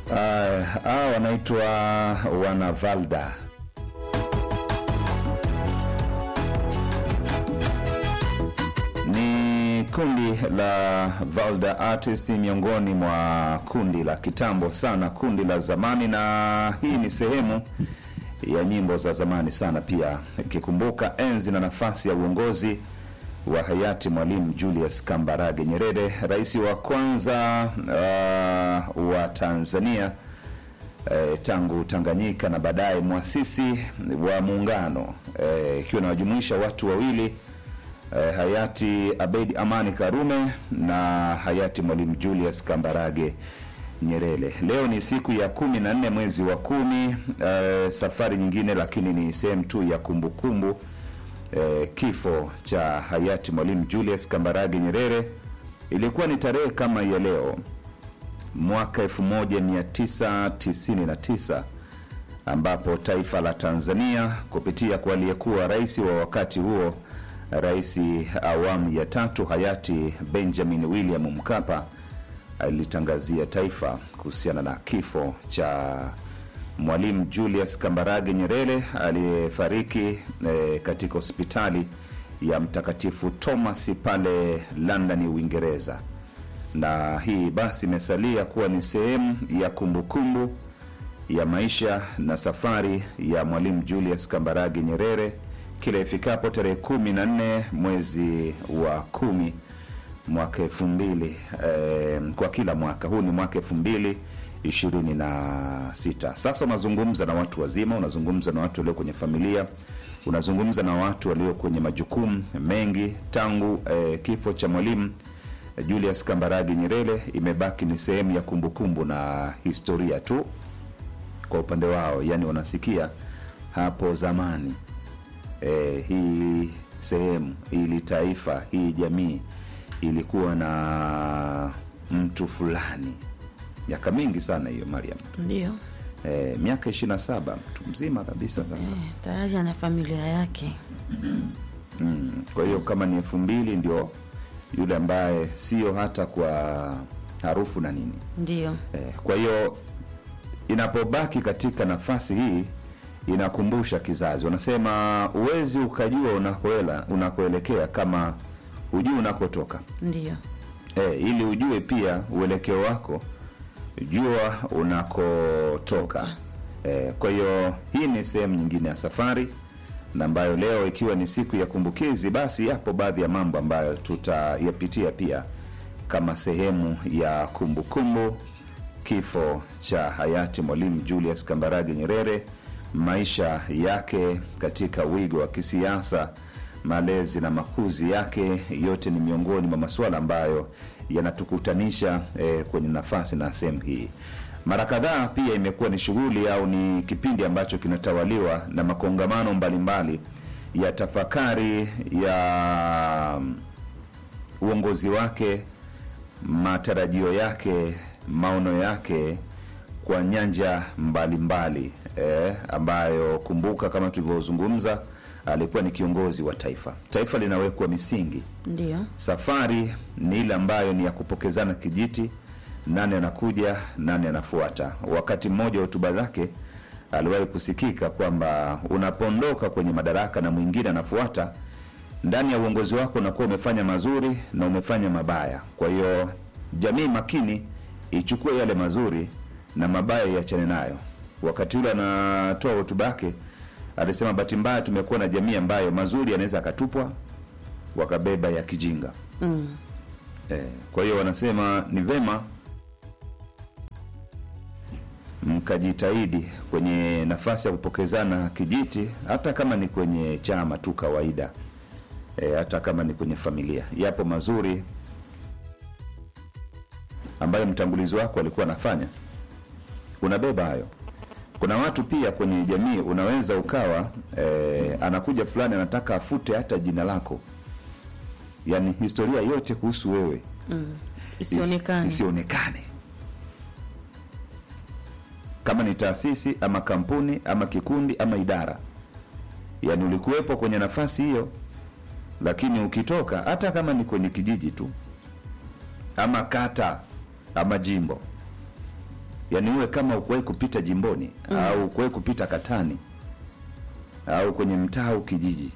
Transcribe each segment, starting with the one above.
Hawa wanaitwa Wanavalda. Ni kundi la Valda Artist, miongoni mwa kundi la kitambo sana, kundi la zamani, na hii ni sehemu ya nyimbo za zamani sana, pia ikikumbuka enzi na nafasi ya uongozi wa hayati Mwalimu Julius Kambarage Nyerere, rais wa kwanza uh, wa Tanzania eh, tangu Tanganyika na baadaye mwasisi wa muungano ikiwa eh, inawajumuisha watu wawili eh, hayati Abeid Amani Karume na hayati Mwalimu Julius Kambarage Nyerere. Leo ni siku ya kumi na nne mwezi wa kumi, eh, safari nyingine, lakini ni sehemu tu ya kumbukumbu eh, kifo cha hayati Mwalimu Julius Kambarage Nyerere. Ilikuwa ni tarehe kama ya leo mwaka 1999 ambapo taifa la Tanzania kupitia kwa aliyekuwa rais wa wakati huo, rais awamu ya tatu hayati Benjamin William Mkapa alitangazia taifa kuhusiana na kifo cha Mwalimu Julius Kambarage Nyerere aliyefariki eh, katika hospitali ya Mtakatifu Thomas pale London, Uingereza. Na hii basi imesalia kuwa ni sehemu ya kumbukumbu kumbu ya maisha na safari ya Mwalimu Julius Kambarage Nyerere kila ifikapo tarehe kumi na nne mwezi wa kumi mwaka elfu mbili eh, kwa kila mwaka huu ni mwaka elfu mbili ishirini na sita. Sasa unazungumza na watu wazima, unazungumza na watu walio kwenye familia, unazungumza na watu walio kwenye majukumu mengi. Tangu eh, kifo cha Mwalimu Julius Kambarage Nyerere imebaki ni sehemu ya kumbukumbu na historia tu kwa upande wao, yani wanasikia hapo zamani eh, hii sehemu ili taifa hii jamii ilikuwa na mtu fulani miaka mingi sana hiyo Mariam. Ndio E, miaka ishirini na saba mtu mzima kabisa sasa. eh, tayari ana familia yake. Mm, kwa hiyo kama ni elfu mbili ndio yule ambaye sio hata kwa harufu na nini Ndio e, kwa hiyo inapobaki katika nafasi hii inakumbusha kizazi, wanasema uwezi ukajua unakoela unakoelekea kama hujui unakotoka. ndio E, ili ujue pia uelekeo wako, jua unakotoka. E, kwa hiyo hii ni sehemu nyingine ya safari na ambayo leo ikiwa ni siku ya kumbukizi, basi yapo baadhi ya mambo ambayo tutayapitia pia kama sehemu ya kumbukumbu kumbu, kifo cha hayati Mwalimu Julius Kambarage Nyerere, maisha yake katika wigo wa kisiasa malezi na makuzi yake yote ni miongoni mwa masuala ambayo yanatukutanisha eh, kwenye nafasi na sehemu hii. Mara kadhaa pia imekuwa ni shughuli au ni kipindi ambacho kinatawaliwa na makongamano mbalimbali ya tafakari ya uongozi wake, matarajio yake, maono yake kwa nyanja mbalimbali eh, ambayo kumbuka, kama tulivyozungumza alikuwa ni kiongozi wa taifa. Taifa linawekwa misingi. ndio Safari ni ile ambayo ni ya kupokezana kijiti, nani anakuja, nani anafuata. Wakati mmoja wa hotuba zake aliwahi kusikika kwamba unapoondoka kwenye madaraka na mwingine anafuata, ndani ya uongozi wako unakuwa umefanya mazuri na umefanya mabaya. Kwa hiyo jamii makini ichukue yale mazuri na mabaya iachane nayo. Wakati ule anatoa hotuba yake alisema bahati mbaya tumekuwa na jamii ambayo mazuri yanaweza akatupwa wakabeba ya kijinga mm. eh, kwa hiyo wanasema ni vema mkajitahidi kwenye nafasi ya kupokezana kijiti, hata kama ni kwenye chama tu kawaida eh, hata kama ni kwenye familia. Yapo mazuri ambayo mtangulizi wako alikuwa anafanya, unabeba hayo kuna watu pia kwenye jamii unaweza ukawa eh, anakuja fulani anataka afute hata jina lako, yaani historia yote kuhusu wewe Mm. Isionekane. isionekane, kama ni taasisi ama kampuni ama kikundi ama idara, yaani ulikuwepo kwenye nafasi hiyo, lakini ukitoka, hata kama ni kwenye kijiji tu ama kata ama jimbo yaani uwe kama ukuwahi kupita jimboni au ukuwahi kupita katani au kwenye mtaa au kijiji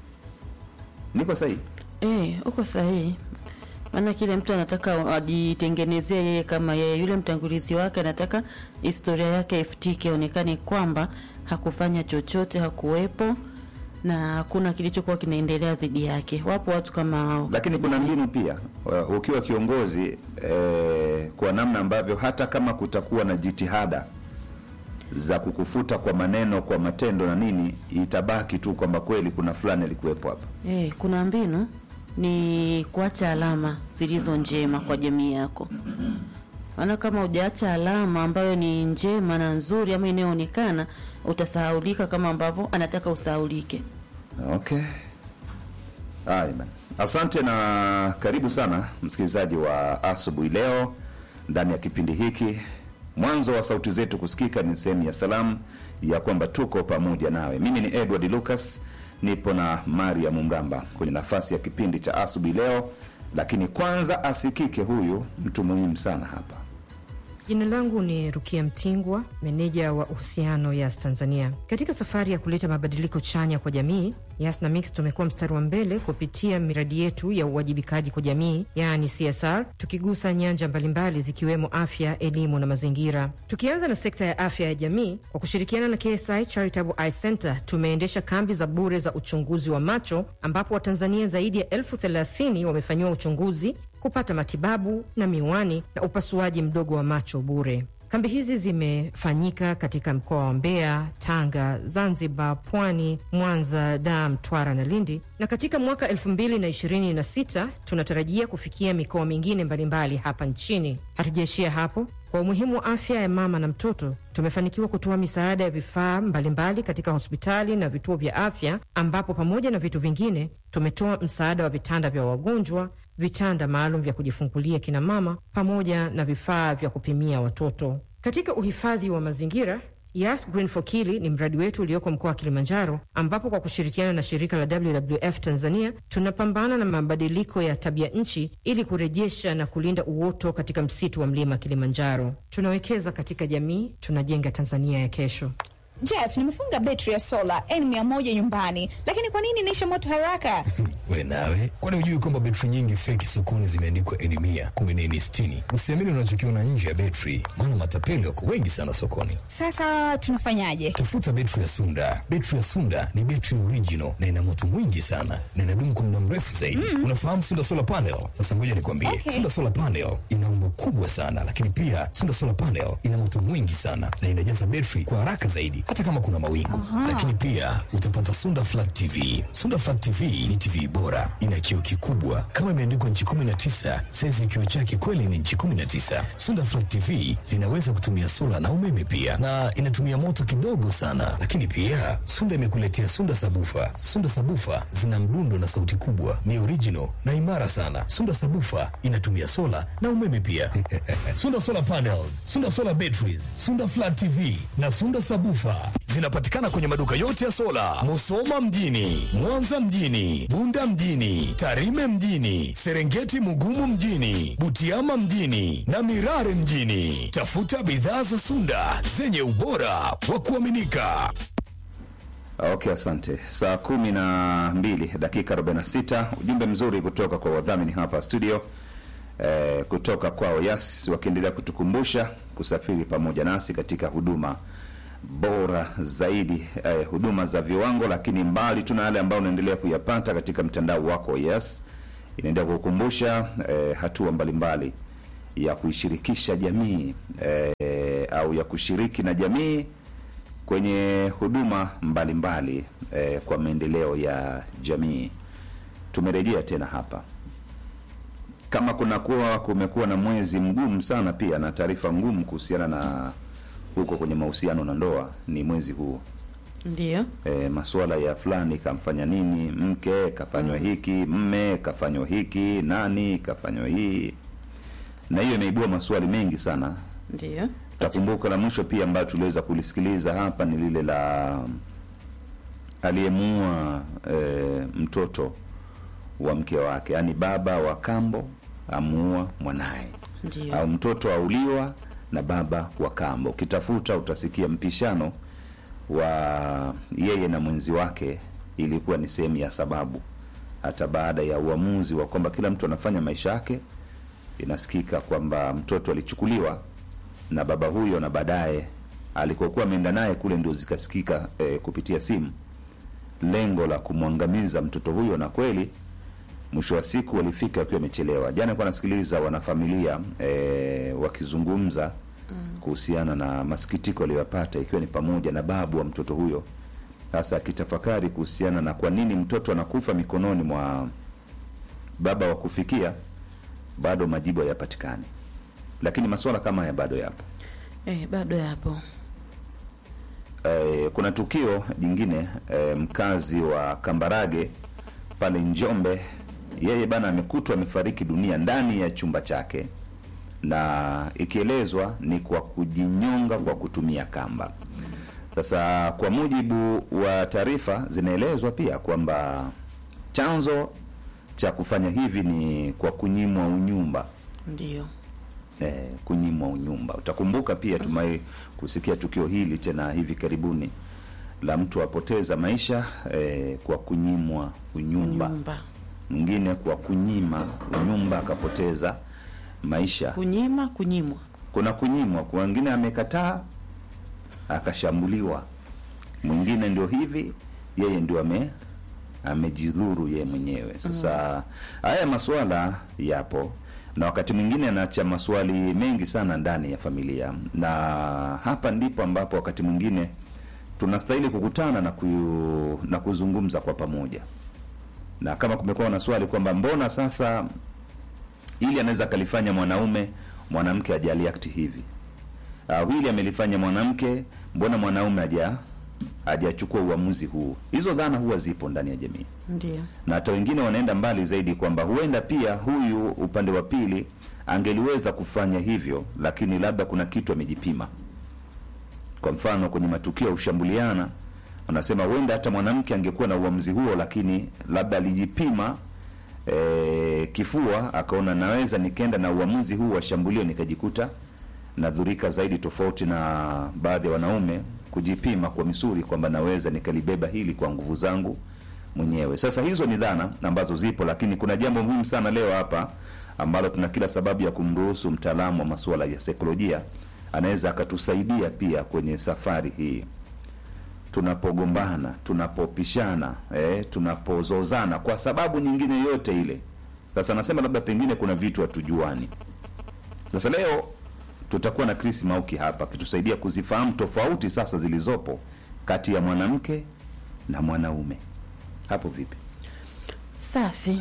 niko sahihi Eh, uko sahihi. Maana kile mtu anataka ajitengenezee yeye kama yeye, yule mtangulizi wake anataka historia yake ifutike, onekane kwamba hakufanya chochote, hakuwepo na hakuna kilichokuwa kinaendelea dhidi yake. Wapo watu kama hao. lakini kuna mbinu pia uh, ukiwa kiongozi eh, kwa namna ambavyo hata kama kutakuwa na jitihada za kukufuta kwa maneno kwa matendo na nini itabaki tu kwamba kweli kuna fulani alikuwepo hapa Eh, kuna mbinu ni kuacha alama zilizo njema kwa jamii yako. Maana kama hujaacha alama ambayo ni njema na nzuri ama inayoonekana, utasahaulika kama ambavyo anataka usahaulike. okay haya bana asante na karibu sana msikilizaji wa asubuhi leo ndani ya kipindi hiki mwanzo wa sauti zetu kusikika ni sehemu ya salamu ya kwamba tuko pamoja nawe mimi ni edward lucas nipo na mariam mramba kwenye nafasi ya kipindi cha asubuhi leo lakini kwanza asikike huyu mtu muhimu sana hapa Jina langu ni Rukia Mtingwa, meneja wa uhusiano Yas Tanzania. Katika safari ya kuleta mabadiliko chanya kwa jamii, Yas na Mix tumekuwa mstari wa mbele kupitia miradi yetu ya uwajibikaji kwa jamii, yaani CSR, tukigusa nyanja mbalimbali zikiwemo afya, elimu na mazingira. Tukianza na sekta ya afya ya jamii, kwa kushirikiana na KSI Charitable Eye Center tumeendesha kambi za bure za uchunguzi wa macho, ambapo Watanzania zaidi ya elfu thelathini wamefanyiwa uchunguzi kupata matibabu na miwani na upasuaji mdogo wa macho bure. Kambi hizi zimefanyika katika mkoa wa Mbeya, Tanga, Zanzibar, Pwani, Mwanza, Dar, Mtwara na Lindi, na katika mwaka 2026 tunatarajia kufikia mikoa mingine mbalimbali hapa nchini. Hatujaishia hapo. Kwa umuhimu wa afya ya mama na mtoto, tumefanikiwa kutoa misaada ya vifaa mbalimbali katika hospitali na vituo vya afya, ambapo pamoja na vitu vingine tumetoa msaada wa vitanda vya wagonjwa, vitanda maalum vya kujifungulia kina mama, pamoja na vifaa vya kupimia watoto. Katika uhifadhi wa mazingira Yas Green for Kili ni mradi wetu ulioko mkoa wa Kilimanjaro, ambapo kwa kushirikiana na shirika la WWF Tanzania tunapambana na mabadiliko ya tabia nchi ili kurejesha na kulinda uoto katika msitu wa mlima Kilimanjaro. Tunawekeza katika jamii, tunajenga Tanzania ya kesho. Jeff, nimefunga betri ya sola N100 nyumbani, lakini kwa nini inaisha moto haraka? We nawe, kwani hujui kwamba betri nyingi feki sokoni zimeandikwa N mia kumbe ni N sitini? Usiamini unachokiona nje ya betri, maana matapeli wako wengi sana sokoni. Sasa tunafanyaje? Tafuta betri ya Sunda. Betri ya Sunda ni betri original na ina moto mwingi sana na inadumu kwa muda mrefu zaidi. Unafahamu Sunda solar panel? Sasa ngoja nikwambie, Okay. Sunda solar panel ina umbo kubwa sana, lakini pia Sunda solar panel ina moto mwingi sana na inajaza betri kwa haraka zaidi, hata kama kuna mawingu. Lakini pia utapata Sunda flat TV. Sunda flat TV ni TV bora, ina kioo kikubwa kama imeandikwa nchi 19. Saizi ya kioo chake kweli ni nchi 19. Sunda flat TV zinaweza kutumia sola na umeme pia, na inatumia moto kidogo sana. Lakini pia Sunda imekuletea Sunda sabufa. Sunda sabufa zina mdundo na sauti kubwa, ni original na imara sana. Sunda sabufa inatumia sola na umeme pia. Sunda solar panels, Sunda solar batteries, Sunda flat TV na Sunda sabufa zinapatikana kwenye maduka yote ya sola, Musoma mjini, Mwanza mjini, Bunda mjini, Tarime mjini, Serengeti Mugumu mjini, Butiama mjini na Mirare mjini. Tafuta bidhaa za Sunda zenye ubora wa kuaminika. Okay, asante. Saa kumi na mbili dakika 46, ujumbe mzuri kutoka kwa wadhamini hapa studio eh, kutoka kwao Yas wakiendelea kutukumbusha kusafiri pamoja nasi katika huduma bora zaidi eh, huduma za viwango, lakini mbali tuna yale ambayo unaendelea kuyapata katika mtandao wako wa Yas. Inaendelea kukukumbusha eh, hatua mbalimbali ya kuishirikisha jamii eh, au ya kushiriki na jamii kwenye huduma mbalimbali eh, kwa maendeleo ya jamii. Tumerejea tena hapa kama kunakuwa kumekuwa na mwezi mgumu sana pia na taarifa ngumu kuhusiana na huko kwenye mahusiano na ndoa, ni mwezi huu Ndiyo. e, masuala ya fulani kamfanya nini mke kafanywa hiki mme kafanywa hiki nani kafanywa hii, na hiyo imeibua maswali mengi sana. Ndiyo. Takumbuka la mwisho pia ambayo tuliweza kulisikiliza hapa ni lile la aliyemuua e, mtoto wa mke wake, yaani baba wa kambo amuua mwanaye Ndiyo. au mtoto auliwa na baba wa kambo. Ukitafuta utasikia mpishano wa yeye na mwenzi wake ilikuwa ni sehemu ya sababu, hata baada ya uamuzi wa kwamba kila mtu anafanya maisha yake, inasikika kwamba mtoto alichukuliwa na baba huyo, na baadaye alikokuwa ameenda naye kule ndio zikasikika eh, kupitia simu lengo la kumwangamiza mtoto huyo, na kweli mwisho wa siku walifika wakiwa wamechelewa. Jana nilikuwa nasikiliza wanafamilia eh, wakizungumza kuhusiana na masikitiko aliyoyapata, ikiwa ni pamoja na babu wa mtoto huyo, sasa akitafakari kuhusiana na kwa nini mtoto anakufa mikononi mwa baba wa kufikia, bado majibu hayapatikani, lakini masuala kama haya bado yapo. Eh, bado yapo. Eh, kuna tukio jingine eh, mkazi wa Kambarage pale Njombe, yeye bana amekutwa amefariki dunia ndani ya chumba chake, na ikielezwa ni kwa kujinyonga kwa kutumia kamba. Sasa kwa mujibu wa taarifa zinaelezwa pia kwamba chanzo cha kufanya hivi ni kwa kunyimwa unyumba Ndio. eh, kunyimwa unyumba. Utakumbuka pia tumai kusikia tukio hili tena hivi karibuni la mtu apoteza maisha eh, kwa kunyimwa unyumba, Nyumba. mwingine kwa kunyima unyumba akapoteza maisha. Kunyima, kunyimwa. Kuna kunyimwa, kwa wengine amekataa akashambuliwa, mwingine ndio hivi, yeye ndio ame amejidhuru yeye mwenyewe. Sasa haya masuala yapo na wakati mwingine anaacha maswali mengi sana ndani ya familia, na hapa ndipo ambapo wakati mwingine tunastahili kukutana na, ku, na kuzungumza kwa pamoja, na kama kumekuwa na swali kwamba mbona sasa ili anaweza akalifanya mwanaume mwanamke hajaliakti hivi au hili amelifanya mwanamke mbona mwanaume haja hajachukua uamuzi huu. Hizo dhana huwa zipo ndani ya jamii Ndio. na hata wengine wanaenda mbali zaidi kwamba huenda pia huyu upande wa pili angeliweza kufanya hivyo, lakini labda kuna kitu amejipima. Kwa mfano kwenye matukio ya ushambuliana, wanasema huenda hata mwanamke angekuwa na uamuzi huo, lakini labda alijipima e, kifua, akaona naweza nikaenda na uamuzi huu wa shambulio nikajikuta nadhurika zaidi, tofauti na baadhi ya wanaume kujipima kwa misuri kwamba naweza nikalibeba hili kwa nguvu zangu mwenyewe. Sasa hizo ni dhana ambazo zipo, lakini kuna jambo muhimu sana leo hapa ambalo tuna kila sababu ya kumruhusu mtaalamu wa masuala ya saikolojia anaweza akatusaidia pia kwenye safari hii tunapogombana, tunapopishana, eh, tunapozozana kwa sababu nyingine yote ile. Sasa nasema labda pengine kuna vitu hatujuani. Sasa leo tutakuwa na Chris Mauki hapa akitusaidia kuzifahamu tofauti sasa zilizopo kati ya mwanamke na mwanaume. Hapo vipi? Safi.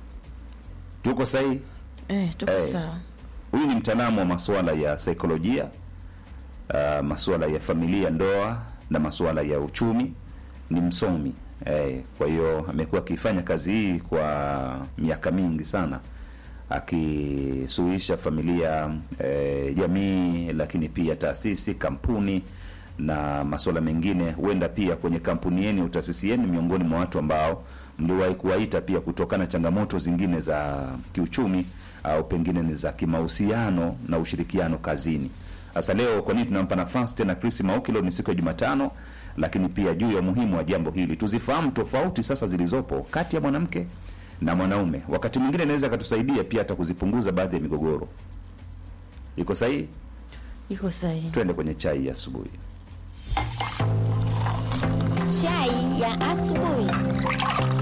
Tuko sahihi? Eh, tuko Eh. sawa. Huyu ni mtaalamu wa masuala ya saikolojia, uh, masuala ya familia, ndoa na masuala ya uchumi. Ni msomi eh, kwa hiyo amekuwa akifanya kazi hii kwa miaka mingi sana, akisuluhisha familia, eh, jamii, lakini pia taasisi, kampuni na masuala mengine. Huenda pia kwenye kampuni yenu, taasisi yenu, miongoni mwa watu ambao mliwahi kuwaita pia kutokana na changamoto zingine za kiuchumi au pengine ni za kimahusiano na ushirikiano kazini. Sasa leo kwa nini tunampa nafasi tena Chris Mauki? Leo ni siku ya Jumatano, lakini pia juu ya umuhimu wa jambo hili tuzifahamu tofauti sasa zilizopo kati ya mwanamke na mwanaume. Wakati mwingine inaweza akatusaidia pia hata kuzipunguza baadhi ya migogoro. Iko sahihi? Iko sahihi. Twende kwenye chai ya asubuhi. Chai ya asubuhi.